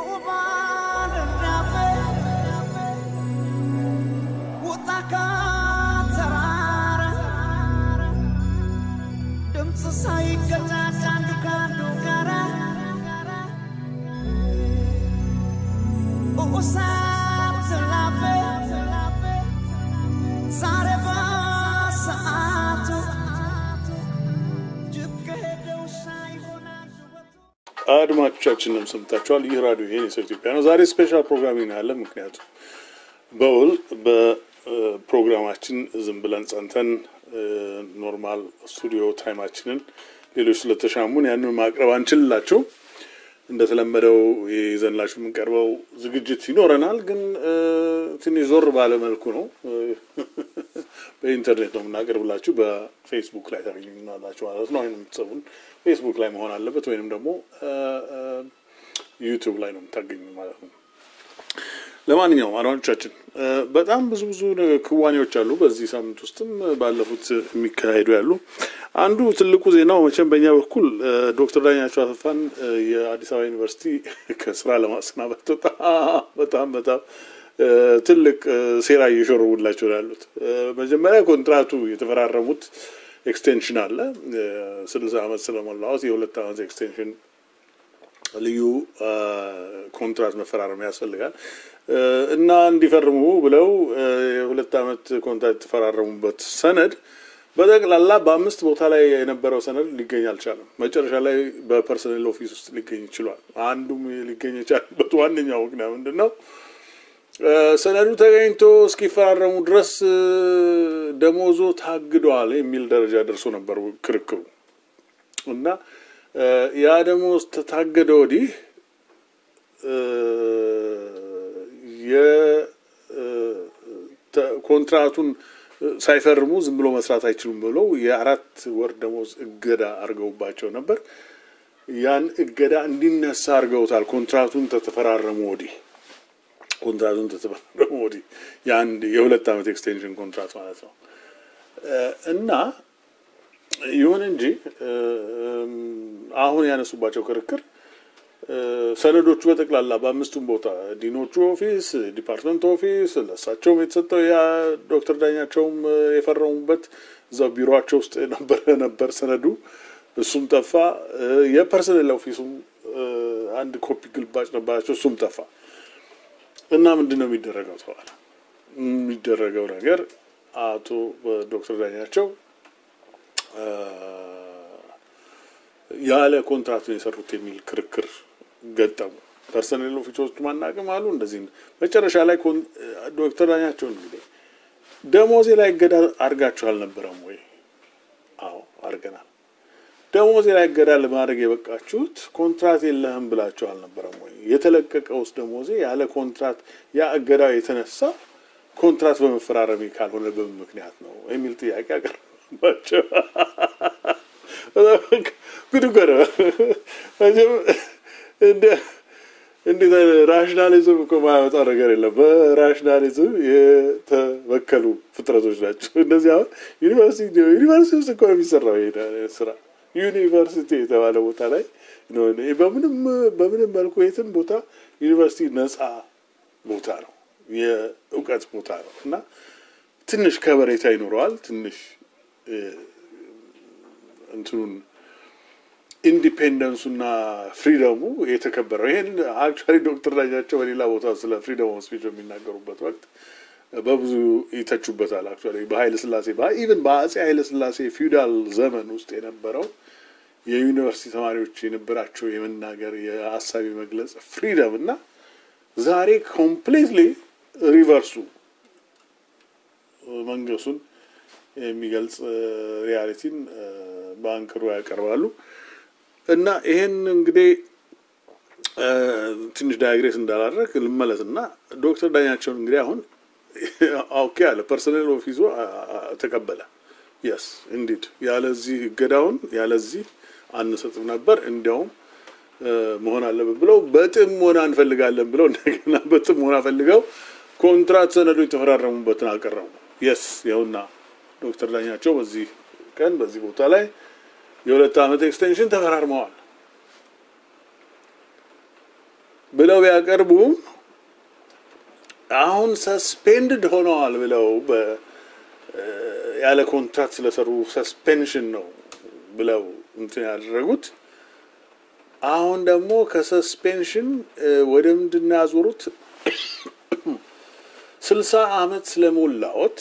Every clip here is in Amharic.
ሳይገዛት አንዱ ከአንዱ ጋራ እሳት ላፈ ዛሬ በሰዓቱ ጅብ ከሄደ ውሻ ይሆናል ውበቱ። አድማጮቻችንም ሰምታችኋል። ይህ ራዲዮ ይሄን የሰው ኢትዮጵያ ነው። ዛሬ ስፔሻል ፕሮግራም ያለ ምክንያቱም በውል በፕሮግራማችን ዝም ብለን ጸንተን ኖርማል ስቱዲዮ ታይማችንን ሌሎች ስለተሻሙን ያንን ማቅረብ አንችልላቸው። እንደተለመደው ይዘንላችሁ የምንቀርበው ዝግጅት ይኖረናል፣ ግን ትንሽ ዞር ባለ መልኩ ነው። በኢንተርኔት ነው የምናቀርብላችሁ። በፌስቡክ ላይ ታገኙናላችሁ ማለት ነው። ወይም የምትሰቡን ፌስቡክ ላይ መሆን አለበት፣ ወይንም ደግሞ ዩቱብ ላይ ነው የምታገኙ ማለት ነው። ለማንኛውም አድማጮቻችን በጣም ብዙ ብዙ ክዋኔዎች አሉ። በዚህ ሳምንት ውስጥም ባለፉት የሚካሄዱ ያሉ አንዱ ትልቁ ዜናው መቼም በእኛ በኩል ዶክተር ዳኛቸው አሰፋን የአዲስ አበባ ዩኒቨርሲቲ ከስራ ለማሰናበት በጣም በጣም በጣም ትልቅ ሴራ እየሾረቡላቸው ያሉት መጀመሪያ ኮንትራቱ የተፈራረሙት ኤክስቴንሽን አለ ስልሳ ዓመት ስለሞላዎት የሁለት ዓመት ኤክስቴንሽን ልዩ ኮንትራት መፈራረም ያስፈልጋል እና እንዲፈርሙ ብለው የሁለት ዓመት ኮንትራት የተፈራረሙበት ሰነድ በጠቅላላ በአምስት ቦታ ላይ የነበረው ሰነድ ሊገኝ አልቻለም። መጨረሻ ላይ በፐርሰናል ኦፊስ ውስጥ ሊገኝ ይችሏል። አንዱም ሊገኝ የቻለበት ዋነኛው ምክንያት ምንድን ነው? ሰነዱ ተገኝቶ እስኪፈራረሙ ድረስ ደሞዞ ታግደዋል የሚል ደረጃ ደርሶ ነበር ክርክሩ እና ያ ደሞዝ ተታገደ ወዲህ የኮንትራቱን ሳይፈርሙ ዝም ብሎ መስራት አይችሉም ብለው የአራት ወር ደሞዝ እገዳ አድርገውባቸው ነበር። ያን እገዳ እንዲነሳ አድርገውታል። ኮንትራቱን ተተፈራረሙ ወዲህ ኮንትራቱን ተተፈራረሙ ወዲህ የአንድ የሁለት ዓመት ኤክስቴንሽን ኮንትራት ማለት ነው እና ይሁን እንጂ አሁን ያነሱባቸው ክርክር ሰነዶቹ በጠቅላላ በአምስቱም ቦታ ዲኖቹ ኦፊስ፣ ዲፓርትመንት ኦፊስ ለእሳቸውም የተሰጠው ያ ዶክተር ዳኛቸውም የፈረሙበት እዛው ቢሮቸው ውስጥ ነበረ ነበር ሰነዱ። እሱም ጠፋ። የፐርሰናል ኦፊሱም አንድ ኮፒ ግልባጭ ነበራቸው፣ እሱም ጠፋ እና ምንድን ነው የሚደረገው ተባለ። የሚደረገው ነገር አቶ ዶክተር ዳኛቸው ያለ ኮንትራክት ነው የሰሩት የሚል ክርክር ገጠሙ። ፐርሰናል ኦፊሶች ማናቅም አሉ። እንደዚህ መጨረሻ ላይ ዶክተር ዳኛቸው እንግዲህ ደሞዜ ላይ እገዳ አድርጋችሁ አልነበረም ወይ? አዎ አድርገናል። ደሞዜ ላይ እገዳ ለማድረግ የበቃችሁት ኮንትራት የለህም ብላችሁ አልነበረም ወይ? የተለቀቀውስ ደሞዜ ያለ ኮንትራት ያ እገዳው የተነሳ ኮንትራት በመፈራረሜ ካልሆነ በምን ምክንያት ነው የሚል ጥያቄ አቀረባቸው። ጉድ እኮ ነው። እንዴት ራሽናሊዝም እኮ ማያመጣው ነገር የለም። በራሽናሊዝም የተበከሉ ፍጥረቶች ናቸው እነዚህ። አሁን ዩኒቨርሲቲ ዩኒቨርሲቲ ውስጥ እኮ ነው የሚሰራው ይሄ ስራ። ዩኒቨርሲቲ የተባለ ቦታ ላይ በምንም በምንም መልኩ የትም ቦታ ዩኒቨርሲቲ ነፃ ቦታ ነው፣ የእውቀት ቦታ ነው እና ትንሽ ከበሬታ ይኖረዋል ትንሽ እንትኑን ኢንዲፔንደንሱና ፍሪደሙ የተከበረው ይህን አክቹዋሊ ዶክተር ዳኛቸው በሌላ ቦታ ስለ ፍሪደም ኦፍ ስፒች በሚናገሩበት ወቅት በብዙ ይተቹበታል። አክቹዋሊ በኃይለ ስላሴ ኢቨን በአጼ ኃይለ ስላሴ ፊውዳል ዘመን ውስጥ የነበረው የዩኒቨርሲቲ ተማሪዎች የነበራቸው የመናገር የሀሳብ የመግለጽ ፍሪደም እና ዛሬ ኮምፕሊትሊ ሪቨርሱ መንገሱን የሚገልጽ ሪያሊቲን በአንክሮ ያቀርባሉ እና ይሄን እንግዲህ ትንሽ ዳያግሬስ እንዳላደረግ ልመለስ እና ዶክተር ዳኛቸውን እንግዲህ አሁን ኦኬ አለ ፐርሰናል ኦፊሱ ተቀበለ። የስ እንዲድ ያለዚህ እገዳውን ያለዚህ አንሰጥም ነበር እንዲያውም መሆን አለብን ብለው በጥሞና እንፈልጋለን ብለው እንደገና በጥሞና ፈልገው ኮንትራት ሰነዱ የተፈራረሙበትን አቀረቡ። የስ ይኸውና ዶክተር ዳኛቸው በዚህ ቀን በዚህ ቦታ ላይ የሁለት ዓመት ኤክስቴንሽን ተፈራርመዋል። ብለው ቢያቀርቡም አሁን ሰስፔንድድ ሆነዋል ብለው በ- ያለ ኮንትራክት ስለሰሩ ሰስፔንሽን ነው ብለው እንትን ያደረጉት። አሁን ደግሞ ከሰስፔንሽን ወደ ምንድን ነው ያዞሩት? ስልሳ አመት ስለሞላዎት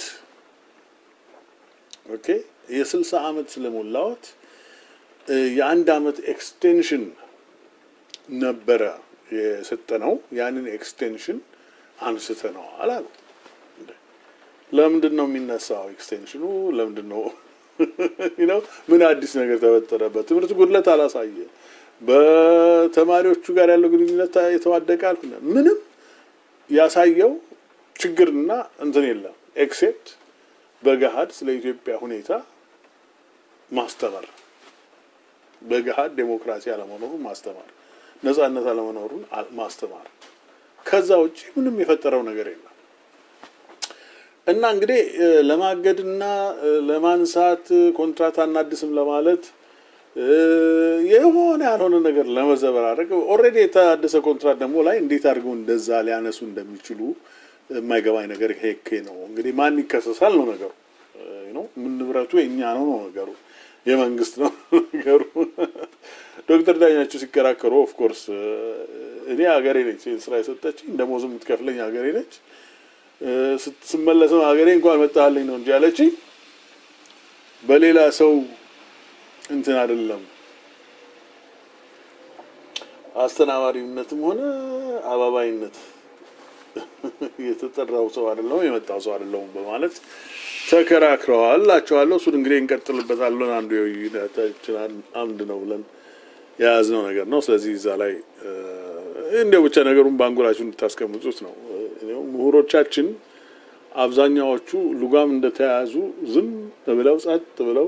ኦኬ፣ የስልሳ አመት ስለሞላዎት እ፣ የአንድ አመት ኤክስቴንሽን ነበረ የሰጠነው። ያንን ኤክስቴንሽን አንስተነዋል አሉ። እንደ ለምንድን ነው የሚነሳው ኤክስቴንሽኑ? ለምንድን ነው ነው ምን አዲስ ነገር ተፈጠረበት? ትምህርት ጉድለት አላሳየ፣ በተማሪዎቹ ጋር ያለው ግንኙነት የተዋደቀ አልሆነ፣ ምንም ያሳየው ችግርና እንትን የለም ኤክሴፕት በገሃድ ስለ ኢትዮጵያ ሁኔታ ማስተማር፣ በገሃድ ዴሞክራሲ አለመኖሩን ማስተማር፣ ነጻነት አለመኖሩን አ- ማስተማር። ከዛ ውጭ ምንም የፈጠረው ነገር የለም። እና እንግዲህ እ፣ ለማገድና እ፣ ለማንሳት እ፣ ኮንትራት አናድስም ለማለት እ፣ የሆነ ያልሆነ ነገር ለመዘበራረቅ ኦልሬዲ የታደሰ ኮንትራት ደግሞ ላይ እንዴት አድርገው እንደዛ ሊያነሱ እንደሚችሉ የማይገባኝ ነገር ይሄ እኮ ነው። እንግዲህ ማን ይከሰሳል ነው ነገሩ እ፣ ነው ምን ንብረቱ የእኛ ነው ነው ነገሩ የመንግስት ነው ነገሩ። ዶክተር ዳኛቸው ሲከራከሩ ኦፍኮርስ እኔ ሀገሬ ነች ይህን ስራ የሰጠችኝ ደሞዝ የምትከፍለኝ ሀገሬ ነች እ፣ ስትመለስም ሀገሬ እንኳን መጣልኝ ነው እንጂ ያለችኝ በሌላ ሰው እንትን አይደለም። አስተናባሪነትም ሆነ አባባይነት የተጠራው ሰው አይደለሁም የመጣው ሰው አይደለሁም በማለት ተከራክረዋል እላቸዋለሁ። እሱን እንግዲህ እንቀጥልበታለን። አንዱ የውይይታችን አምድ ነው ብለን የያዝነው ነገር ነው። ስለዚህ እዛ ላይ እ፣ እንዲያው ብቻ ነገሩን በአንጎላችሁ እንድታስቀምጡት ነው። እ፣ ምሁሮቻችን አብዛኛዎቹ ሉጋም እንደተያያዙ ዝም ብለው ጸጥ ብለው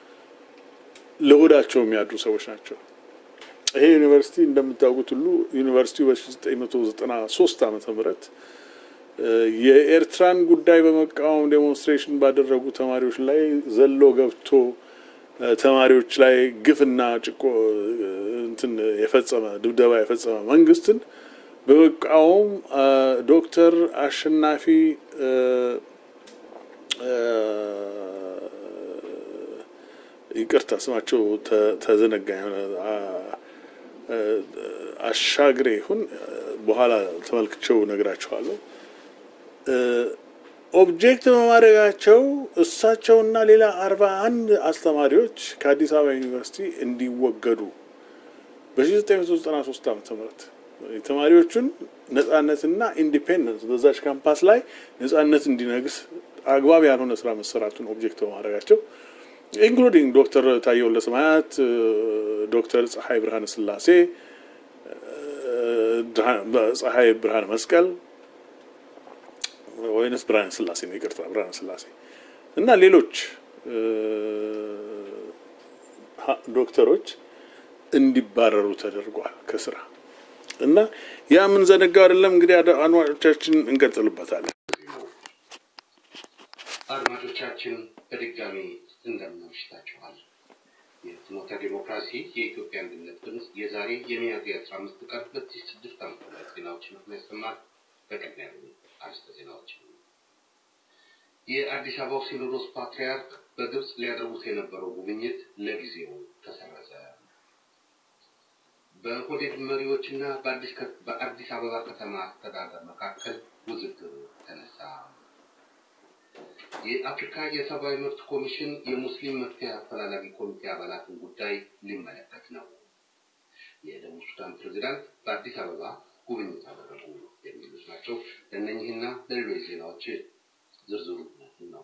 ለሆዳቸው የሚያድሩ ሰዎች ናቸው። ይሄ ዩኒቨርሲቲ እንደምታውቁት ሁሉ ዩኒቨርሲቲው በ1993 ዓመተ ምህረት እ፣ የኤርትራን ጉዳይ በመቃወም ዴሞንስትሬሽን ባደረጉ ተማሪዎች ላይ ዘሎ ገብቶ እ፣ ተማሪዎች ላይ ግፍና ጭቆ እ፣ እንትን የፈጸመ ድብደባ የፈጸመ መንግስትን በመቃወም እ፣ ዶክተር አሸናፊ እ፣ እ፣ ይቅርታ ስማቸው ተ- ተዘነጋኝ ሆነ አ- እ- አሻግሬ ይሁን በኋላ ተመልክቼው ነግራቸዋለሁ። ኦብጀክት በማድረጋቸው እሳቸውና ሌላ አርባ አንድ አስተማሪዎች ከአዲስ አበባ ዩኒቨርሲቲ እንዲወገዱ በ1993 ዓ ም የተማሪዎቹን ነጻነትና ኢንዲፔንደንስ በዛች ካምፓስ ላይ ነጻነት እንዲነግስ አግባብ ያልሆነ ስራ መሰራቱን ኦብጀክት በማድረጋቸው ኢንክሉዲንግ ዶክተር ታዬ ወልደሰማያት፣ ዶክተር ፀሐይ ብርሃነ ስላሴ፣ ፀሐይ ብርሃነ መስቀል ወይንስ ብርሃነ ስላሴ ነው? ይቅርታ ብርሃነ ስላሴ እና ሌሎች ዶክተሮች እንዲባረሩ ተደርጓል ከስራ እና ያ የምንዘነጋው አይደለም። እንግዲህ አድማጮቻችን እንቀጥልበታለን። አድማጮቻችን በድጋሚ እንደምናምሽታችኋል። የፍኖተ ዲሞክራሲ የኢትዮጵያ አንድነት ድምፅ የዛሬ የሚያዝያ አስራ አምስት ቀን ሁለት ሺህ ስድስት ዓመተ ምህረት ዜናዎችን የሚያሰማል። በቅድሚያ አርዕስተ ዜናዎችን የአዲስ አበባው ሲኖዶስ ፓትርያርክ በግብፅ ሊያደርጉት የነበረው ጉብኝት ለጊዜው ተሰረዘ። በኦህዴድ መሪዎችና በአዲስ አበባ ከተማ አስተዳደር መካከል ውዝግብ ተነሳ። የአፍሪካ የሰብአዊ መብት ኮሚሽን የሙስሊም መፍትሄ አፈላላጊ ኮሚቴ አባላትን ጉዳይ ሊመለከት ነው። የደቡብ ሱዳን ፕሬዚዳንት በአዲስ አበባ ጉብኝት አደረጉ የሚሉት ናቸው። ለእነኚህና ለሌሎች ዜናዎች ዝርዝሩ እነሆ።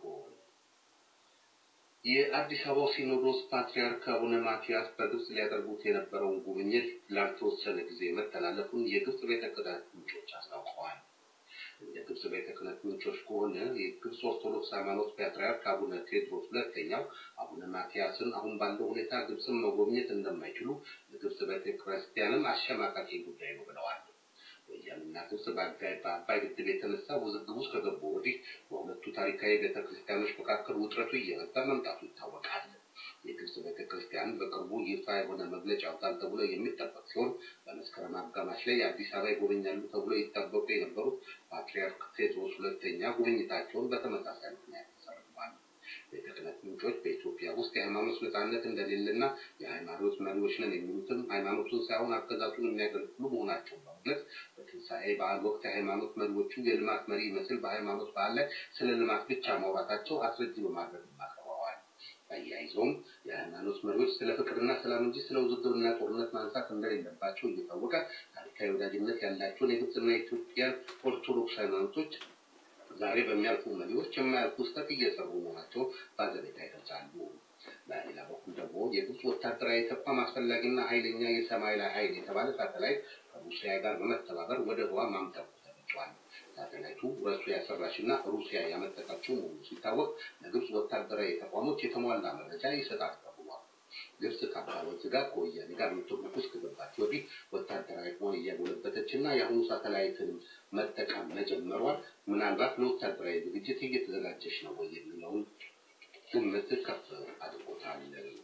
የአዲስ አበባው ሲኖዶስ ፓትርያርክ አቡነ ማትያስ በግብፅ ሊያደርጉት የነበረውን ጉብኝት ላልተወሰነ ጊዜ መተላለፉን የግብፅ ቤተ ክህነት ምንጮች አስታውቀዋል። እንደ ግብፅ ቤተ ክህነት ምንጮች ከሆነ የግብፅ ኦርቶዶክስ ሃይማኖት ፓትርያርክ አቡነ ቴዎድሮስ ሁለተኛው አቡነ ማትያስን አሁን ባለው ሁኔታ ግብፅን መጎብኘት እንደማይችሉ ለግብፅ ቤተ ክርስቲያንም አሸማቃቂ ጉዳይ ነው ብለዋል። ወያኔና ግብፅ በአባይ ግድብ የተነሳ ውዝግብ ውስጥ ከገቡ ወዲህ በሁለቱ ታሪካዊ ቤተ ክርስቲያኖች መካከል ውጥረቱ እየበዛ መምጣቱ ይታወቃል። የግብጽ ቤተክርስቲያን በቅርቡ ይፋ የሆነ መግለጫ ያወጣል ተብሎ የሚጠበቅ ሲሆን በመስከረም አጋማሽ ላይ አዲስ አበባ ይጎበኛሉ ተብሎ ይጠበቁ የነበሩት ፓትርያርክ ቴዎድሮስ ሁለተኛ ጉብኝታቸውን በተመሳሳይ ምክንያት ተሰርተዋል። ቤተ ክህነት ምንጮች በኢትዮጵያ ውስጥ የሃይማኖት ነጻነት እንደሌለና የሃይማኖት መሪዎች ነን የሚሉትም ሃይማኖቱን ሳይሆን አገዛዙን የሚያገለግሉ መሆናቸውን በመግለጽ በትንሣኤ በዓል ወቅት የሃይማኖት መሪዎቹ የልማት መሪ ይመስል በሃይማኖት በዓል ላይ ስለ ልማት ብቻ ማውራታቸው አስረጂ በማድረግ አቅርበዋል። አያይዘውም የሃይማኖት መሪዎች ስለ ፍቅርና ሰላም እንጂ ስለ ውዝግብና ጦርነት ማንሳት እንደሌለባቸው እየታወቀ ታሪካዊ ወዳጅነት ያላቸውን የግብፅና የኢትዮጵያን ኦርቶዶክስ ሃይማኖቶች ዛሬ በሚያልፉ መሪዎች የማያልፉ ስህተት እየሰሩ መሆናቸው ባዘኔታ ይገልጻሉ። በሌላ በኩል ደግሞ የግብፅ ወታደራዊ ተቋም አስፈላጊና ኃይለኛ የሰማይ ላይ ኃይል የተባለ ሳተላይት ከሩሲያ ጋር በመተባበር ወደ ህዋ ማምጠቁ ተገልጿል። ሳተላይቱ ሩሲያ ሰራሽና ሩሲያ ያመጠቀችው መሆኑ ሲታወቅ ለግብፅ ወታደራዊ ተቋሞች የተሟላ መረጃ ይሰጣል ተብሏል። ግብፅ ከአባይ ወንዝ ጋር ከወያኔ ጋር ምትርክ ውስጥ ከገባች ወዲህ ወታደራዊ አቅሟን እያጎለበተች እና የአሁኑ ሳተላይትን መጠቀም መጀመሯን ምናልባት ለወታደራዊ ዝግጅት እየተዘጋጀች ነው ወይ የሚለውን ግምት ከፍ አድርጎታል።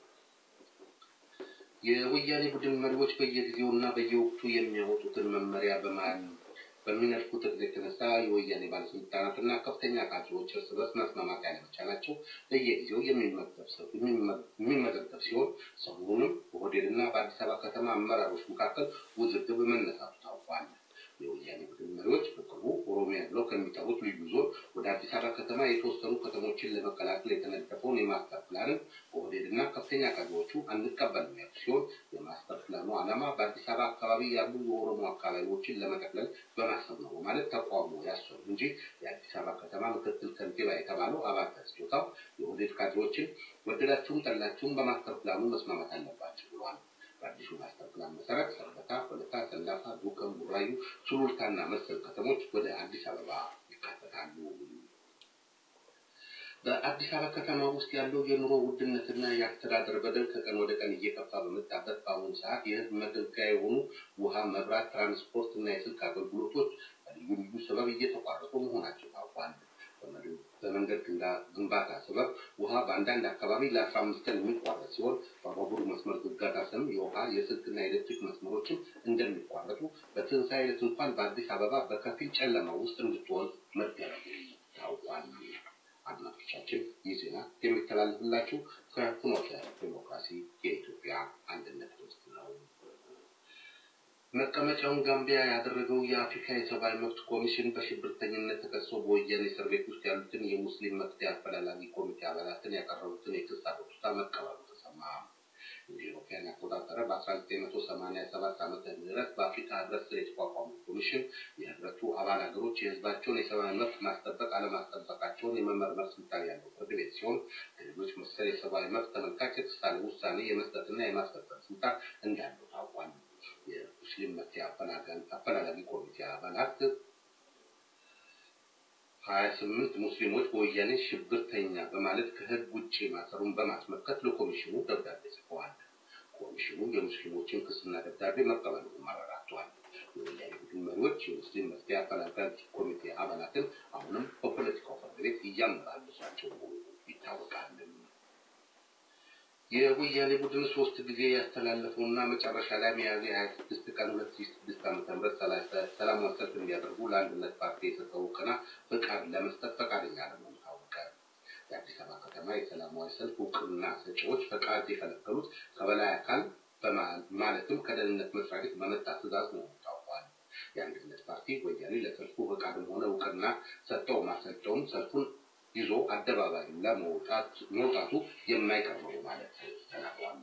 የወያኔ ቡድን መሪዎች በየጊዜውና በየወቅቱ የሚያወጡትን መመሪያ በማን በሚነድፉት እቅድ የተነሳ የወያኔ ባለስልጣናትና ከፍተኛ ካድሬዎች እርስ በርስ መስማማት ያለመቻላቸው በየጊዜው የሚመዘገብ ሲሆን ሰሞኑንም በሆቴልና በአዲስ አበባ ከተማ አመራሮች መካከል ውዝግብ መነሳቱ ታውቋል። የወያኔ ቡድን መሪዎች በቅርቡ ኦሮሚያ ብለው ከሚጠሩት ልዩ ዞን ወደ አዲስ አበባ ከተማ የተወሰኑ ከተሞችን ለመቀላቀል የተነደፈውን የማስተር ፕላንን ኦህዴድና ከፍተኛ ካድሬዎቹ አንቀበልም ያሉ ሲሆን የማስተር ፕላኑ ዓላማ በአዲስ አበባ አካባቢ ያሉ የኦሮሞ አካባቢዎችን ለመጠቅለል በማሰብ ነው በማለት ተቃውሞ ያሰሩ እንጂ የአዲስ አበባ ከተማ ምክትል ከንቲባ የተባለው አባተ ስጦታው የኦህዴድ ካድሬዎችን ወደዳችሁም ጠላችሁም በማስተር ፕላኑ መስማማት አለባቸው ብሏል። በአዲሱ ማስተር ፕላን መሰረት ሰበታ፣ ሆለታ፣ ሰንዳፋ፣ ዱከም፣ ቡራዩ፣ ሱሉልታና መሰል ከተሞች ወደ አዲስ አበባ ይካተታሉ። በአዲስ አበባ ከተማ ውስጥ ያለው የኑሮ ውድነትና የአስተዳደር በደል ከቀን ወደ ቀን እየከፋ በመጣበት በአሁኑ ሰዓት የሕዝብ መገልገያ የሆኑ ውሃ፣ መብራት፣ ትራንስፖርት እና የስልክ አገልግሎቶች በልዩ ልዩ ሰበብ እየተቋረጡ መሆናቸው ታውቋል። በመንገድ ግንባታ ሰበብ ውሃ በአንዳንድ አካባቢ ለአስራ አምስት ቀን የሚቋረጥ ሲሆን በባቡር መስመር ዝርጋታ ስም የውሃ የስልክና የኤሌክትሪክ መስመሮችም እንደሚቋረጡ በትንሣኤ ዕለት እንኳን በአዲስ አበባ በከፊል ጨለማ ውስጥ እንድትሆን መደረጉ ታውቋል። አድማጮቻችን ይህ ዜና የሚተላለፍላችሁ ከፍኖተ ዲሞክራሲ የኢትዮጵያ አንድነት ድምፅ ነው። መቀመጫውን ጋምቢያ ያደረገው የአፍሪካ የሰብአዊ መብት ኮሚሽን በሽብርተኝነት ተከሰው በወያኔ እስር ቤት ውስጥ ያሉትን የሙስሊም መፍትሄ አፈላላጊ ኮሚቴ አባላትን ያቀረቡትን የክስ አቤቱታ መቀበሉ ተሰማ። እንደ ኢትዮጵያን አቆጣጠር በ1987 ዓመተ ምህረት በአፍሪካ ህብረት ስር የተቋቋመው ኮሚሽን የህብረቱ አባል ሀገሮች የህዝባቸውን የሰብአዊ መብት ማስጠበቅ አለማስጠበቃቸውን የመመርመር ስልጣን ያለው ፍርድ ቤት ሲሆን ከሌሎች መሰል የሰብአዊ መብት ተመልካች የተሳለ ውሳኔ የመስጠትና የማስፈጸም ስልጣን እንዳለው ታውቋል። የሙስሊም መፍትሄ አፈላላጊ ኮሚቴ አባላት ሀያ ስምንት ሙስሊሞች በወያኔ ሽብርተኛ በማለት ከህግ ውጭ ማሰሩን በማስመልከት ለኮሚሽኑ ደብዳቤ ጽፈዋል። ኮሚሽኑ የሙስሊሞችን ክስና ደብዳቤ መቀበሉን አረጋግጧል። የወያኔ ቡድን መሪዎች የሙስሊም መፍትሄ አፈላላጊ ኮሚቴ አባላትን አሁንም በፖለቲካው ፍርድ ቤት እያመላለሷቸው መሆኑ ይታወቃል። የወያኔ ቡድን ሶስት ጊዜ ያስተላለፈውና መጨረሻ ላይ ሚያዝያ ሀያ ስድስት ቀን ሁለት ሺ ስድስት ዓመተ ምህረት ሰላማዊ ሰልፍ እንዲያደርጉ ለአንድነት ፓርቲ የሰጠው እውቅና ፈቃድ ለመስጠት ፈቃደኛ ለመሆኑ ታወቀ። የአዲስ አበባ ከተማ የሰላማዊ ሰልፍ እውቅና ሰጪዎች ፈቃድ የከለከሉት ከበላይ አካል ማለትም ከደህንነት መስሪያ ቤት በመጣ ትዕዛዝ መሆኑ ታውቋል። የአንድነት ፓርቲ ወያኔ ለሰልፉ ፈቃድም ሆነ እውቅና ሰጠው ማሰጠውም ሰልፉን ይዞ አደባባይ ለመውጣት መውጣቱ የማይቀር ነው ማለት ተናግሯል።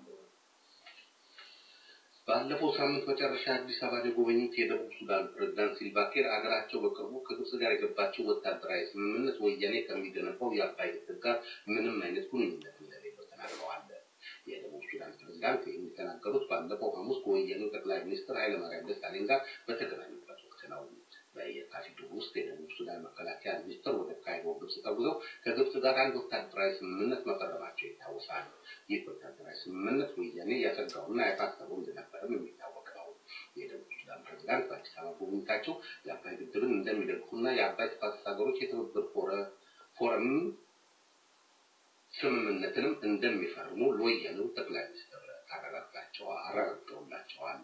ባለፈው ሳምንት መጨረሻ አዲስ አበባ የጎበኙት የደቡብ ሱዳን ፕሬዝዳንት ሲልቫኪር አገራቸው በቅርቡ ከግብጽ ጋር የገባቸው ወታደራዊ ስምምነት ወያኔ ከሚገነባው የአባይ ግድብ ጋር ምንም አይነት ግንኙነት እንደሌለው ተናግረዋል። የደቡብ ሱዳን ፕሬዝዳንት ይህን የተናገሩት ባለፈው ሐሙስ ከወያኔው ጠቅላይ ሚኒስትር ኃይለማርያም ደሳለኝ ጋር በተገናኙበት ወቅት ነው። በየካቲት ውስጥ የደቡብ ሱዳን መከላከያ ሚኒስትር ወደ ካይሮ ግብጽ ተጉዘው ከግብጽ ጋር አንድ ወታደራዊ ስምምነት መፈረማቸው ይታወሳል። ይህ ወታደራዊ ስምምነት ወያኔ ያሰጋውና ያሳሰበው እንደነበረም የሚታወቅ ነው። የደቡብ ሱዳን ፕሬዚዳንት በአዲስ አበባ ጉብኝታቸው የአባይ ግድብን እንደሚደግፉና የአባይ ተፋሰስ ሀገሮች የትብብር ፎረም ስምምነትንም እንደሚፈርሙ ለወያኔው ጠቅላይ ሚኒስትር አረጋግጠውላቸዋል።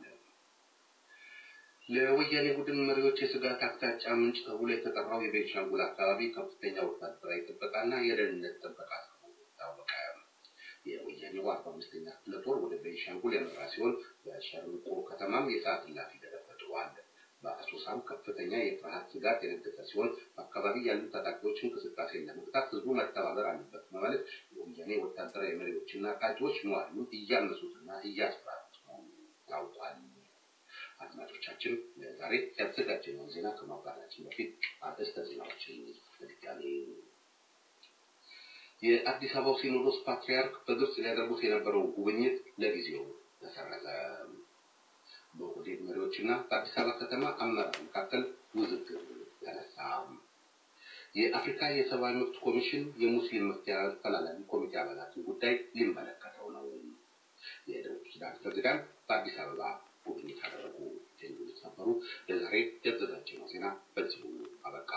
ለወያኔ ቡድን መሪዎች የስጋት አቅጣጫ ምንጭ ተብሎ የተጠራው የቤንሻንጉል አካባቢ ከፍተኛ ወታደራዊ ጥበቃና የደህንነት ጥበቃ ተብሎ ታወቀ። የወያኔው አርባ አምስተኛ ክፍለ ጦር ወደ ቤንሻንጉል ያመራ ሲሆን በሸርንቆ ከተማም የሰዓት እላፊ ተደርጓል። በአሶሳም ከፍተኛ የፍርሃት ስጋት የነገሰ ሲሆን በአካባቢ ያሉ ታጣቂዎች እንቅስቃሴን ለመግታት ህዝቡ መተባበር አለበት በማለት የወያኔ ወታደራዊ መሪዎችና ቃጆች ነዋሪውን እያመሱትና እያስፈራሩት መሆኑ ታውቋል። አድማጮቻችን ለዛሬ ያዘጋጀነውን ዜና ከማብራራችን በፊት አርዕስተ ዜናዎችን በድጋሚ የአዲስ አበባው ሲኖዶስ ፓትርያርክ በግብጽ ሊያደርጉት የነበረውን ጉብኝት ለጊዜው ተሰረዘ። በኦህዴድ መሪዎችና በአዲስ አበባ ከተማ አመራር መካከል ውዝግብ ተነሳ። የአፍሪካ የሰብአዊ መብት ኮሚሽን የሙስሊም መፍትሄ አፈላላጊ ኮሚቴ አባላትን ጉዳይ ሊመለከተው ነው። የደቡብ ሱዳን ፕሬዚዳንት በአዲስ አበባ ጉብኝት አደረጉ። የሚሉት ነበሩ። ለዛሬ ያዘጋጀነው ዜና በዚሁ አበቃ።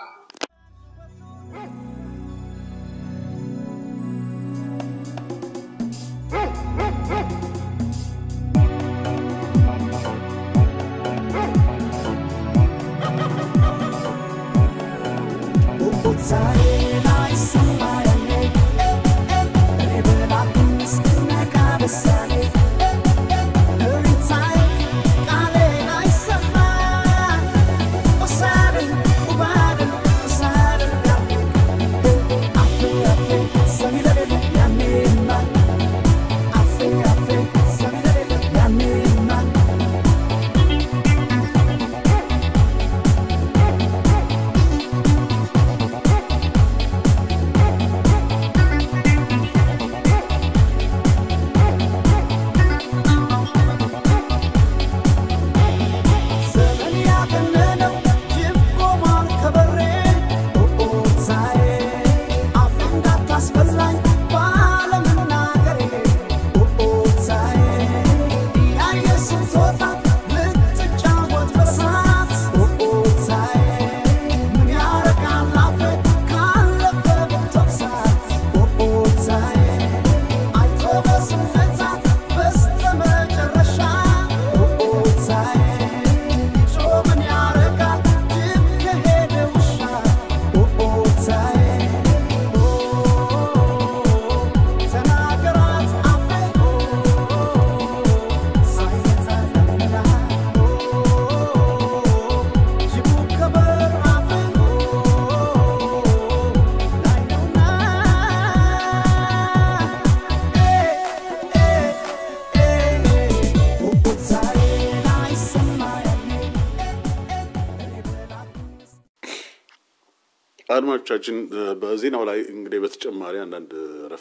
አድማጮቻችን በዜናው ላይ እንግዲህ በተጨማሪ አንዳንድ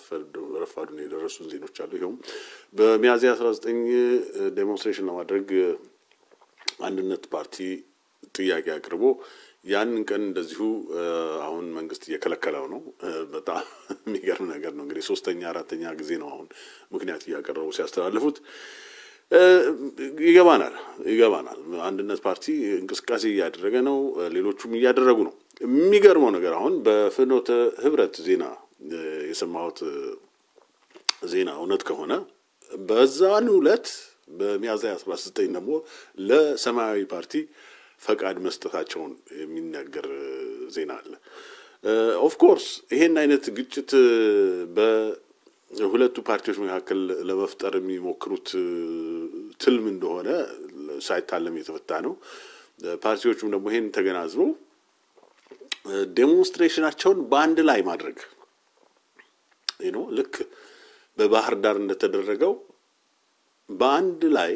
ረፋዱን የደረሱን ዜኖች አሉ። ይኸውም በሚያዝያ አስራ ዘጠኝ ዴሞንስትሬሽን ለማድረግ አንድነት ፓርቲ ጥያቄ አቅርቦ ያንን ቀን እንደዚሁ አሁን መንግስት እየከለከለው ነው። በጣም የሚገርም ነገር ነው። እንግዲህ ሶስተኛ አራተኛ ጊዜ ነው አሁን ምክንያት እያቀረቡ ሲያስተላልፉት ይገባናል ይገባናል። አንድነት ፓርቲ እንቅስቃሴ እያደረገ ነው፣ ሌሎቹም እያደረጉ ነው። የሚገርመው ነገር አሁን በፍኖተ ህብረት ዜና የሰማሁት ዜና እውነት ከሆነ በዛን ዕለት በሚያዝያ አስራ ዘጠኝ ደግሞ ለሰማያዊ ፓርቲ ፈቃድ መስጠታቸውን የሚናገር ዜና አለ። ኦፍኮርስ ይሄን አይነት ግጭት በሁለቱ ፓርቲዎች መካከል ለመፍጠር የሚሞክሩት ትልም እንደሆነ ሳይታለም የተፈታ ነው። ፓርቲዎቹም ደግሞ ይሄን ተገናዝበው ዴሞንስትሬሽናቸውን በአንድ ላይ ማድረግ ነው። ልክ በባህር ዳር እንደተደረገው በአንድ ላይ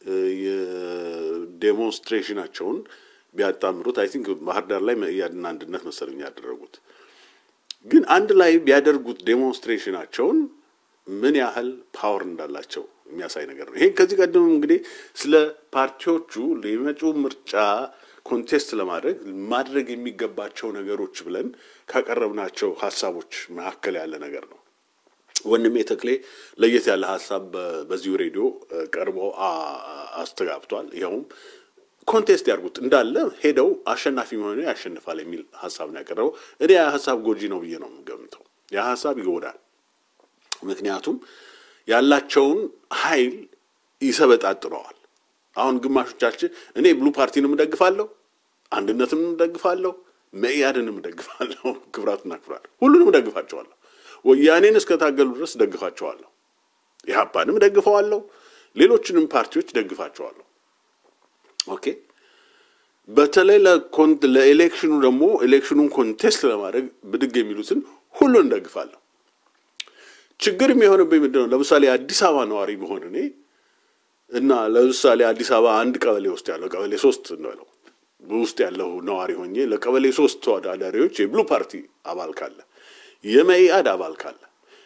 የዴሞንስትሬሽናቸውን ቢያጣምሩት አይ ቲንክ ባህር ዳር ላይ መኢአድና አንድነት መሰለኝ ያደረጉት። ግን አንድ ላይ ቢያደርጉት ዴሞንስትሬሽናቸውን ምን ያህል ፓወር እንዳላቸው የሚያሳይ ነገር ነው። ይሄን ከዚህ ቀደም እንግዲህ ስለ ፓርቲዎቹ የመጪው ምርጫ ኮንቴስት ለማድረግ ማድረግ የሚገባቸው ነገሮች ብለን ካቀረብናቸው ሀሳቦች መካከል ያለ ነገር ነው። ወንድሜ ተክሌ ለየት ያለ ሀሳብ በዚሁ ሬዲዮ ቀርቦ አስተጋብቷል። ይኸውም ኮንቴስት ያድርጉት እንዳለ ሄደው አሸናፊ መሆኑ ያሸንፋል የሚል ሀሳብ ነው ያቀረበው። እኔ ያ ሀሳብ ጎጂ ነው ብዬ ነው የምገምተው። ያ ሀሳብ ይጎዳል። ምክንያቱም ያላቸውን ኃይል ይሰበጣጥረዋል። አሁን ግማሾቻችን እኔ ብሉ ፓርቲንም እደግፋለሁ፣ አንድነትንም እደግፋለሁ፣ መኢአድንም እደግፋለሁ። ክብራትና ክብራት ሁሉንም እደግፋቸዋለሁ። ወያኔን እስከታገሉ ድረስ እደግፋቸዋለሁ። ኢህአፓንም እደግፈዋለሁ። ሌሎችንም ፓርቲዎች እደግፋቸዋለሁ። ኦኬ በተለይ ለኤሌክሽኑ ደግሞ ኤሌክሽኑን ኮንቴስት ለማድረግ ብድግ የሚሉትን ሁሉን እንደግፋለሁ። ችግር የሚሆንብኝ ምንድን ነው? ለምሳሌ አዲስ አበባ ነዋሪ በሆን እኔ እና ለምሳሌ አዲስ አበባ አንድ ቀበሌ ውስጥ ያለው ቀበሌ ሶስት ነው ውስጥ ያለው ነዋሪ ሆኜ ለቀበሌ ሶስት ተወዳዳሪዎች የብሉ ፓርቲ አባል ካለ፣ የመኢአድ አባል ካለ፣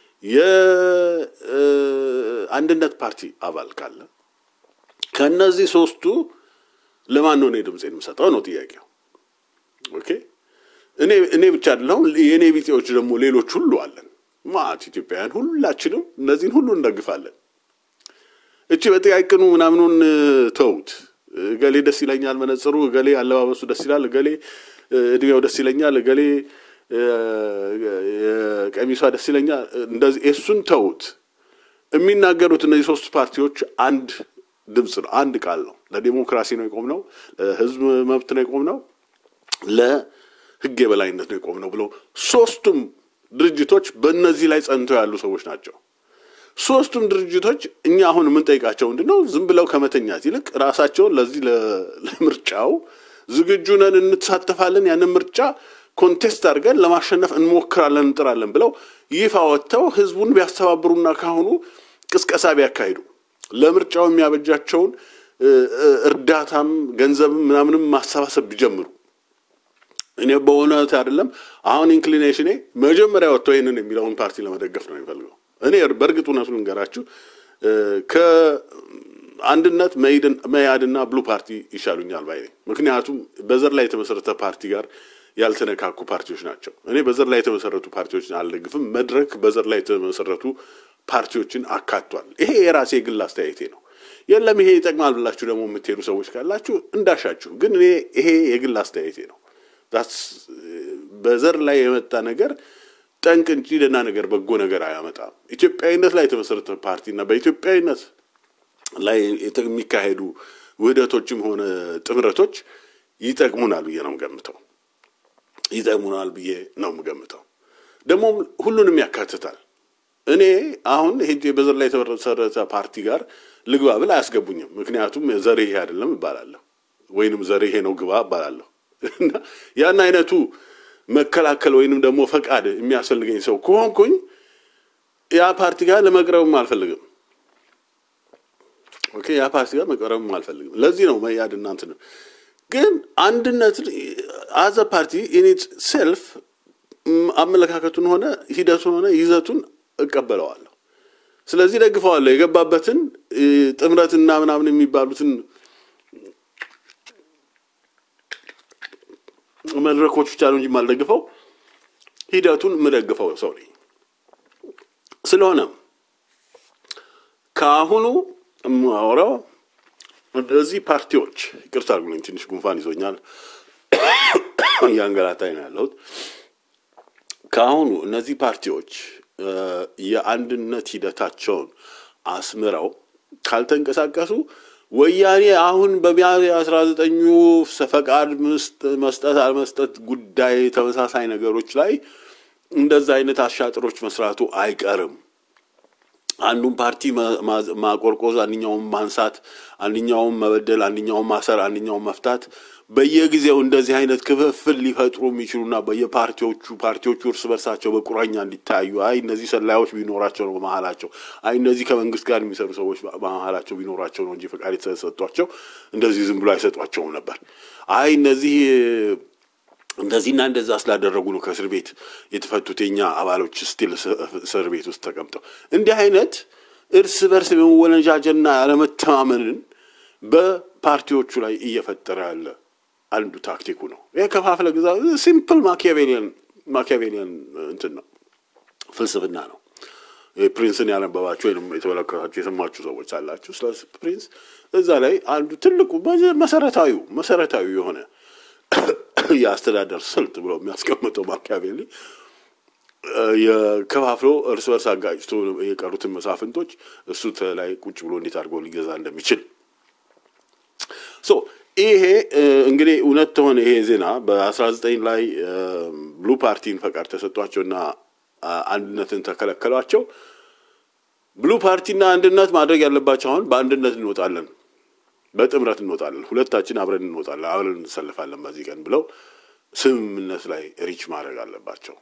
የአንድነት ፓርቲ አባል ካለ ከእነዚህ ሶስቱ ለማን ነው እኔ ድምፄን የምሰጠው ነው ጥያቄው። ኦኬ እኔ እኔ ብቻ አይደለሁም የእኔ ቢጤዎች ደግሞ ሌሎች ሁሉ አለን ማት ኢትዮጵያውያን ሁላችንም እነዚህን ሁሉ እንደግፋለን። እቺ በጥቃቅኑ ምናምኑን ተውት። እገሌ ደስ ይለኛል መነጽሩ፣ እገሌ አለባበሱ ደስ ይላል፣ እገሌ እድሜው ደስ ይለኛል፣ እገሌ ቀሚሷ ደስ ይለኛል። እንደዚህ እሱን ተውት። የሚናገሩት እነዚህ ሶስት ፓርቲዎች አንድ ድምፅ ነው፣ አንድ ቃል ነው። ለዲሞክራሲ ነው የቆምነው፣ ለህዝብ መብት ነው የቆምነው፣ ለህግ የበላይነት ነው የቆምነው ብለው ሶስቱም ድርጅቶች በእነዚህ ላይ ጸንተው ያሉ ሰዎች ናቸው። ሶስቱም ድርጅቶች እኛ አሁን የምንጠይቃቸው ምንድን ነው? ዝም ብለው ከመተኛት ይልቅ ራሳቸውን ለዚህ ለምርጫው ዝግጁ ነን፣ እንሳተፋለን፣ ያንን ምርጫ ኮንቴስት አድርገን ለማሸነፍ እንሞክራለን፣ እንጥራለን ብለው ይፋ ወጥተው ህዝቡን ቢያስተባብሩና ካሁኑ ቅስቀሳ ቢያካሂዱ ለምርጫው የሚያበጃቸውን እርዳታም ገንዘብም ምናምንም ማሰባሰብ ቢጀምሩ እኔ በእውነት አይደለም አሁን ኢንክሊኔሽኔ መጀመሪያ ወጥተው ይህንን የሚለውን ፓርቲ ለመደገፍ ነው የሚፈልገው። እኔ በእርግጥ እውነቱን ልንገራችሁ ከአንድነት መያድና ብሉ ፓርቲ ይሻሉኛል ባይ ነኝ። ምክንያቱም በዘር ላይ የተመሰረተ ፓርቲ ጋር ያልተነካኩ ፓርቲዎች ናቸው። እኔ በዘር ላይ የተመሰረቱ ፓርቲዎችን አልደግፍም። መድረክ በዘር ላይ የተመሰረቱ ፓርቲዎችን አካቷል። ይሄ የራሴ የግል አስተያየቴ ነው። የለም ይሄ ይጠቅማል ብላችሁ ደግሞ የምትሄዱ ሰዎች ካላችሁ እንዳሻችሁ፣ ግን እኔ ይሄ የግል አስተያየቴ ነው። በዘር ላይ የመጣ ነገር ጠንቅ እንጂ ደህና ነገር በጎ ነገር አያመጣም። ኢትዮጵያዊነት ላይ የተመሰረተ ፓርቲና በኢትዮጵያዊነት ላይ የሚካሄዱ ውህደቶችም ሆነ ጥምረቶች ይጠቅሙናል ብዬ ነው የምገምተው። ይጠቅሙናል ብዬ ነው የምገምተው። ደግሞም ሁሉንም ያካትታል። እኔ አሁን ሄጄ በዘር ላይ የተመሰረተ ፓርቲ ጋር ልግባ ብል አያስገቡኝም። ምክንያቱም ዘር ይሄ አይደለም እባላለሁ፣ ወይንም ዘር ይሄ ነው ግባ እባላለሁ። እና ያን አይነቱ መከላከል ወይንም ደግሞ ፈቃድ የሚያስፈልገኝ ሰው ከሆንኩኝ ያ ፓርቲ ጋር ለመቅረብም አልፈልግም። ኦኬ ያ ፓርቲ ጋር መቅረብም አልፈልግም። ለዚህ ነው መያድ እናንት ነው። ግን አንድነት አዘ ፓርቲ ኢኒት ሴልፍ አመለካከቱን ሆነ ሂደቱን ሆነ ይዘቱን እቀበለዋለሁ። ስለዚህ ደግፈዋለሁ። የገባበትን ጥምረትና ምናምን የሚባሉትን መድረኮች ብቻ ነው እንጂ የማልደግፈው ሂደቱን የምደግፈው ሰው ነኝ። ስለሆነም ከአሁኑ የማወራው እነዚህ ፓርቲዎች ይቅርታ አድርጉልኝ፣ ትንሽ ጉንፋን ይዞኛል፣ እያንገላታኝ ነው ያለሁት። ከአሁኑ እነዚህ ፓርቲዎች የአንድነት ሂደታቸውን አስምረው ካልተንቀሳቀሱ ወያኔ አሁን በሚያዝያ አስራ ዘጠኙ ፈቃድ መስጠት አልመስጠት ጉዳይ ተመሳሳይ ነገሮች ላይ እንደዛ አይነት አሻጥሮች መስራቱ አይቀርም። አንዱን ፓርቲ ማቆርቆዝ፣ አንኛውም ማንሳት፣ አንኛውም መበደል፣ አንኛውም ማሰር፣ አንኛውም መፍታት በየጊዜው እንደዚህ አይነት ክፍፍል ሊፈጥሩ የሚችሉና በየፓርቲዎቹ ፓርቲዎቹ እርስ በርሳቸው በቁራኛ እንዲታዩ አይ እነዚህ ሰላዮች ቢኖራቸው ነው በመሀላቸው፣ አይ እነዚህ ከመንግስት ጋር የሚሰሩ ሰዎች በመሀላቸው ቢኖራቸው ነው እንጂ ፈቃድ የተሰጧቸው እንደዚህ ዝም ብሎ አይሰጧቸውም ነበር። አይ እነዚህ እንደዚህና እንደዛ ስላደረጉ ነው ከእስር ቤት የተፈቱት የኛ አባሎች ስቲል እስር ቤት ውስጥ ተቀምጠው። እንዲህ አይነት እርስ በርስ የመወነጃጀና ያለመተማመንን በፓርቲዎቹ ላይ እየፈጠረ ያለ አንዱ ታክቲኩ ነው። ይህ ከፋፍለ ግዛ ሲምፕል ማኪያቬሊያን ማኪያቬሊያን እንትን ነው፣ ፍልስፍና ነው። ፕሪንስን ያነበባችሁ ወይም የተመለከታችሁ የሰማችሁ ሰዎች አላችሁ ስለ ፕሪንስ። እዛ ላይ አንዱ ትልቁ መሰረታዊ መሰረታዊ የሆነ የአስተዳደር ስልት ብሎ የሚያስቀምጠው ማኪያቬሊ የከፋፍሎ እርስ በርስ አጋጭቶ የቀሩትን መሳፍንቶች እሱ ላይ ቁጭ ብሎ እንዴት አድርጎ ሊገዛ እንደሚችል ሶ ይሄ እንግዲህ እውነት ተሆነ ይሄ ዜና በአስራ ዘጠኝ ላይ ብሉ ፓርቲን ፈቃድ ተሰጧቸውና አንድነትን ተከለከሏቸው። ብሉ ፓርቲና አንድነት ማድረግ ያለባቸው አሁን በአንድነት እንወጣለን፣ በጥምረት እንወጣለን፣ ሁለታችን አብረን እንወጣለን፣ አብረን እንሰልፋለን በዚህ ቀን ብለው ስምምነት ላይ ሪች ማድረግ አለባቸው።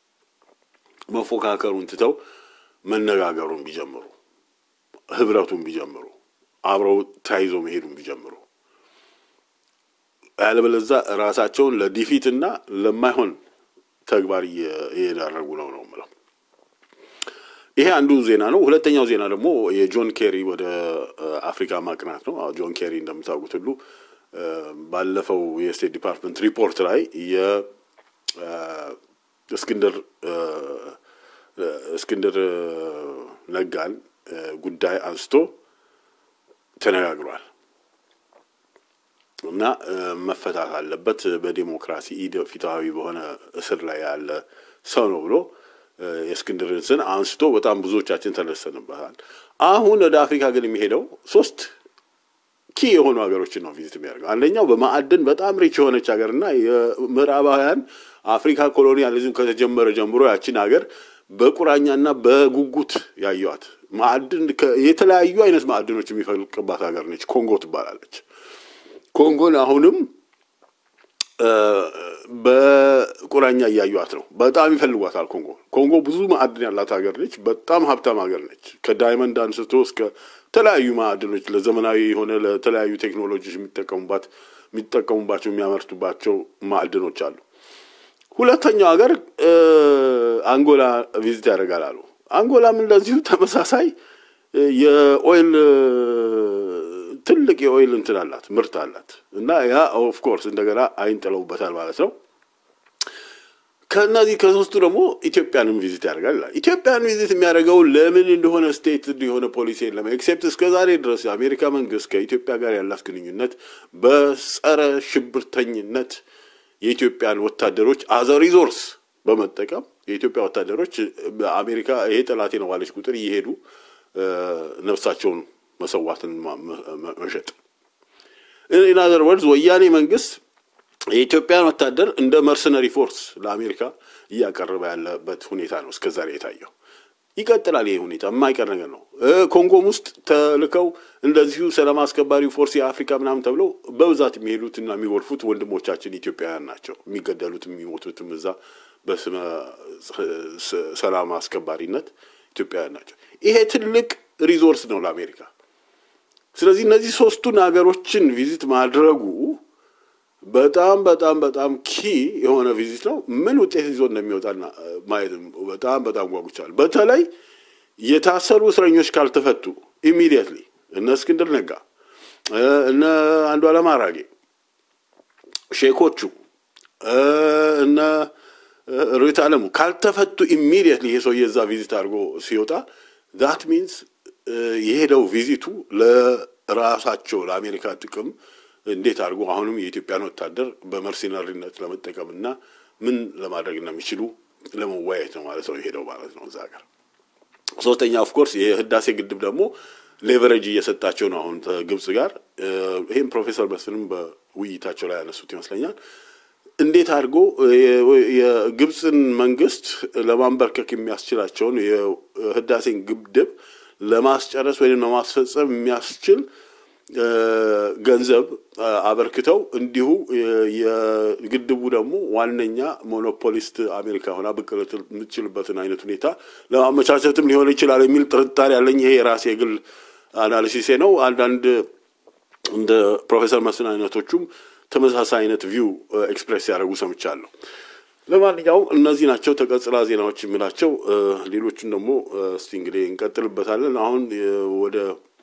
መፎካከሩን ትተው መነጋገሩን ቢጀምሩ፣ ህብረቱን ቢጀምሩ፣ አብረው ተያይዞ መሄዱን ቢጀምሩ ያለበለዛ ራሳቸውን ለዲፊት እና ለማይሆን ተግባር እየዳረጉ ነው ነው የምለው። ይሄ አንዱ ዜና ነው። ሁለተኛው ዜና ደግሞ የጆን ኬሪ ወደ አፍሪካ ማቅናት ነው። ጆን ኬሪ እንደምታውቁት ሁሉ ባለፈው የስቴት ዲፓርትመንት ሪፖርት ላይ የእስክንድር እስክንድር ነጋን ጉዳይ አንስቶ ተነጋግሯል እና መፈታት አለበት በዲሞክራሲ ፊታዊ በሆነ እስር ላይ ያለ ሰው ነው ብሎ የእስክንድርን ስን አንስቶ በጣም ብዙዎቻችን ተደሰንበታል። አሁን ወደ አፍሪካ ግን የሚሄደው ሶስት ኪ የሆኑ ሀገሮችን ነው ቪዚት የሚያደርገው። አንደኛው በማዕድን በጣም ሪች የሆነች ሀገር እና የምዕራባውያን አፍሪካ ኮሎኒያሊዝም ከተጀመረ ጀምሮ ያችን ሀገር በቁራኛና በጉጉት ያዩዋት ማዕድን የተለያዩ አይነት ማዕድኖች የሚፈልቅባት ሀገር ነች። ኮንጎ ትባላለች። ኮንጎን አሁንም በቁራኛ እያዩዋት ነው። በጣም ይፈልጓታል። ኮንጎ ኮንጎ ብዙ ማዕድን ያላት ሀገር ነች። በጣም ሀብታም ሀገር ነች። ከዳይመንድ አንስቶ እስከ ተለያዩ ማዕድኖች ለዘመናዊ የሆነ ለተለያዩ ቴክኖሎጂዎች የሚጠቀሙባት የሚጠቀሙባቸው የሚያመርቱባቸው ማዕድኖች አሉ። ሁለተኛው ሀገር አንጎላ ቪዚት ያደርጋል አሉ። አንጎላም እንደዚሁ ተመሳሳይ የኦይል ትልቅ የኦይል እንትን አላት ምርት አላት እና ያ ኦፍ ኮርስ እንደገና አይን ጥለውበታል ማለት ነው። ከእነዚህ ከሶስቱ ደግሞ ኢትዮጵያንም ቪዚት ያደርጋል ይላል። ኢትዮጵያን ቪዚት የሚያደርገው ለምን እንደሆነ ስቴት የሆነ ፖሊሲ የለም። ኤክሴፕት እስከ ዛሬ ድረስ የአሜሪካ መንግስት ከኢትዮጵያ ጋር ያላት ግንኙነት በጸረ ሽብርተኝነት የኢትዮጵያን ወታደሮች አዘ ሪዞርስ በመጠቀም የኢትዮጵያ ወታደሮች በአሜሪካ ይሄ ጠላቴ ነው ባለች ቁጥር እየሄዱ ነፍሳቸውን መሰዋትን መሸጥ ኢን አዘር ወርድስ ወያኔ መንግስት የኢትዮጵያን ወታደር እንደ መርሰነሪ ፎርስ ለአሜሪካ እያቀረበ ያለበት ሁኔታ ነው እስከ ዛሬ የታየው። ይቀጥላል። ይህ ሁኔታ የማይቀር ነገር ነው። ኮንጎም ውስጥ ተልከው እንደዚሁ ሰላም አስከባሪ ፎርስ የአፍሪካ ምናምን ተብለው በብዛት የሚሄዱት እና የሚጎርፉት ወንድሞቻችን ኢትዮጵያውያን ናቸው። የሚገደሉትም የሚሞቱትም እዛ በስመ ሰላም አስከባሪነት ኢትዮጵያውያን ናቸው። ይሄ ትልቅ ሪዞርስ ነው ለአሜሪካ። ስለዚህ እነዚህ ሶስቱን ሀገሮችን ቪዚት ማድረጉ በጣም በጣም በጣም ኪ የሆነ ቪዚት ነው። ምን ውጤት ይዞ እንደሚወጣና ማየት በጣም በጣም ጓጉቻል። በተለይ የታሰሩ እስረኞች ካልተፈቱ ኢሚዲየትሊ እነ እስክንድር ነጋ እነ አንዱዓለም አራጌ ሼኮቹ እነ ሩት አለሙ ካልተፈቱ ኢሚዲየትሊ ይሄ ሰውዬ እዛ ቪዚት አድርጎ ሲወጣ ዛት ሚንስ የሄደው ቪዚቱ ለራሳቸው ለአሜሪካ ጥቅም እንዴት አድርጎ አሁንም የኢትዮጵያን ወታደር በመርሲነሪነት ለመጠቀም እና ምን ለማድረግ እንደሚችሉ ለመወያየት ነው ማለት ነው የሄደው ማለት ነው እዛ ሀገር። ሶስተኛ ኦፍኮርስ የህዳሴ ግድብ ደግሞ ሌቨሬጅ እየሰጣቸው ነው አሁን ከግብጽ ጋር። ይህም ፕሮፌሰር መስፍንም በውይይታቸው ላይ ያነሱት ይመስለኛል። እንዴት አድርጎ የግብፅን መንግስት ለማንበርከክ የሚያስችላቸውን የህዳሴን ግድብ ለማስጨረስ ወይም ለማስፈጸም የሚያስችል ገንዘብ አበርክተው እንዲሁ የግድቡ ደግሞ ዋነኛ ሞኖፖሊስት አሜሪካ ሆና ብቅ ልትል የምትችልበትን አይነት ሁኔታ ለማመቻቸትም ሊሆን ይችላል የሚል ጥርጣሬ ያለኝ። ይሄ የራሴ የግል አናሊሲሴ ነው። አንዳንድ እንደ ፕሮፌሰር መስፍን አይነቶቹም ተመሳሳይ አይነት ቪው ኤክስፕሬስ ያደረጉ ሰምቻለሁ። ለማንኛውም እነዚህ ናቸው ተቀጽላ ዜናዎች የምላቸው። ሌሎቹን ደግሞ እስቲ እንግዲህ እንቀጥልበታለን። አሁን ወደ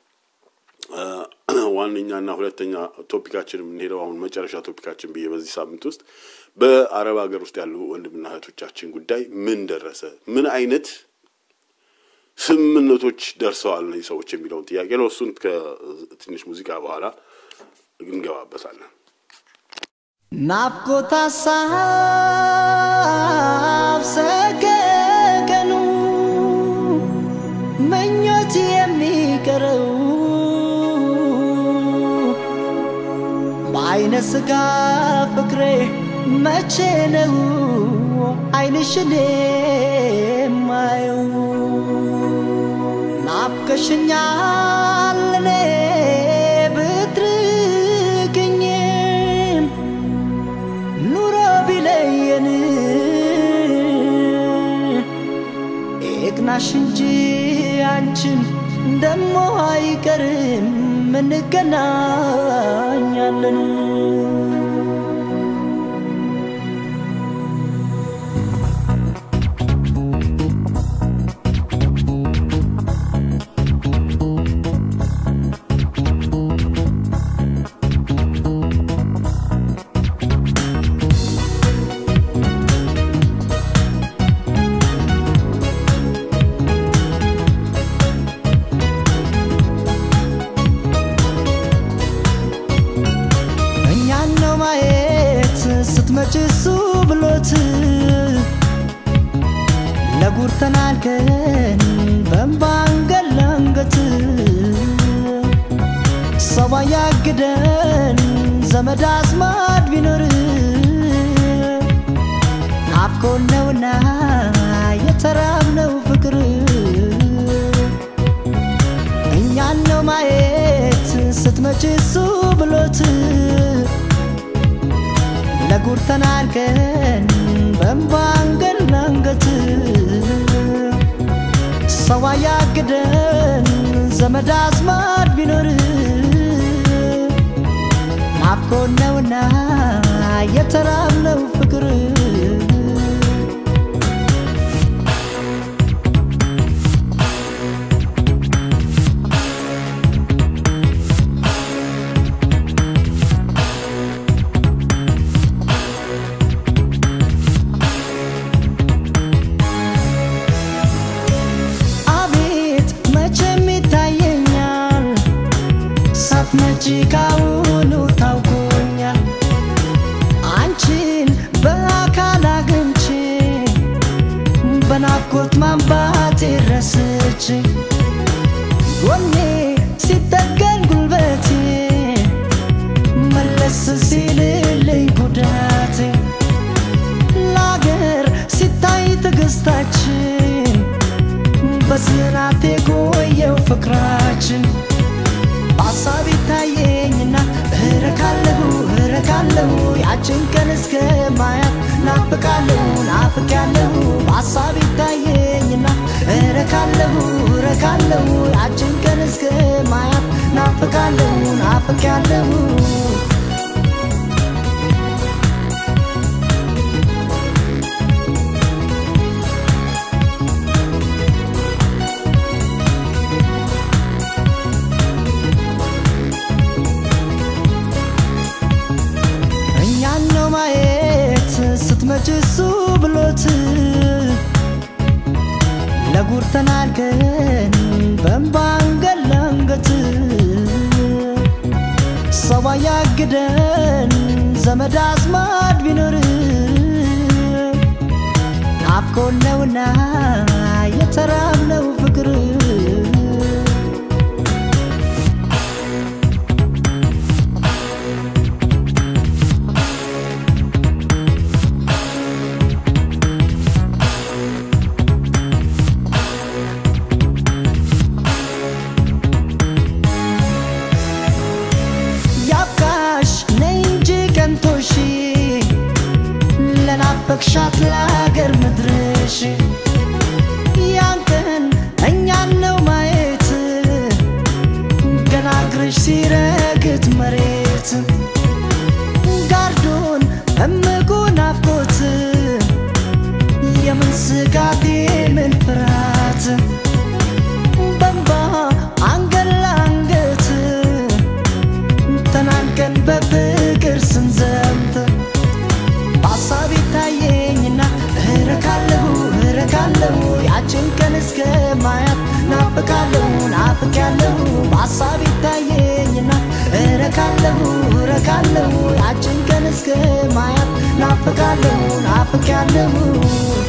ዋነኛና ሁለተኛ ቶፒካችን የምንሄደው አሁን መጨረሻ ቶፒካችን ብዬ በዚህ ሳምንት ውስጥ በአረብ ሀገር ውስጥ ያሉ ወንድምና እህቶቻችን ጉዳይ ምን ደረሰ፣ ምን አይነት ስምምነቶች ደርሰዋል እነዚህ ሰዎች የሚለውን ጥያቄ ነው። እሱን ከትንሽ ሙዚቃ በኋላ እንገባበታለን። ናፍቆት ሀሳብ ሰገድ አይነ ስጋ ፍቅሬ መቼ ነው አይንሽን የማየው? ናፍቀሽኛል እኔ ብትርቅኝም ኑሮ ቢለየን ይቅናሽ እንጂ አንቺን ደሞ አይቀርም እንገናኛለን። እኛን ነው ማየት ስትመጪ እሱ ብሎት ለጉር ተናልከን በእንባ አንገት ለአንገት ሰው ያግደን ዘመድ አዝማድ ቢኖር ናፍቆን ነውና የተራብነው ፍቅር እኛን ነው ማየት ስትመጪ እሱ ብሎት ለጉር ተናልከን በእንባ አንገት ለአንገት ሰው ያግደን ዘመድ አዝማድ ቢኖር ናፍቆን ነውና የተራብነው ፍቅር አቤት መቼም ይታየኛል ሳትመጪ ካሁኑ ታውቆኛል አንቺን በአካል አግኝቼ በናፍቆት ማንባቴ ረስቼ ጎኔ ሲጠገን ጉልበቴ መለስ ሲልልኝ ጉዳቴ ለአገር ሲታይ ትዕግስታችን በስራት የቆየው ፍቅራችን በሀሳብ ይታየኝና እረካለሁ እረካለሁ ያችን ቀን እስከ ማያት ናፍቃለሁ ናፍቃለሁ በሀሳብ ይታየኝና እረካለሁ እረካለሁ ያችን ቀን እስከ ማያት ናፍቃለሁ ናፍቃለሁ እኛን ነው ማየት ስትመጪ እሱ ብሎት ለጉር ተናልከን በእንባ አንገት ለአንገት ሰው ያግደን ዘመድ አዝማድ ቢኖር ናፍቆን ነውና የተራብነው ፍቅር ያብቃሽ ነይ እንጂ ቀንቶሽ ለናፈቅሻት ለአገር ምድርሽ ያን ቀን እኛን ነው ማየት ገና እግርሽ ሲረግጥ መሬት ጋርዶን እምቁ ናፍቆት የምን ስጋት የምን ፍርሃት በንባ አንገት ለአንገት ተናንቀን በፍቅር ስንዘምት በሀሳብ ይታየኝና እረካለሁ እረካለሁ ያችን ቀን እስከ ማያት ናፍቃለሁ ናፍቃለሁ በሀሳብ ይታየኝና እረካለሁ እረካለሁ ያችን ቀን እስከ ማያት ናፍቃለሁ ናፍቃለሁ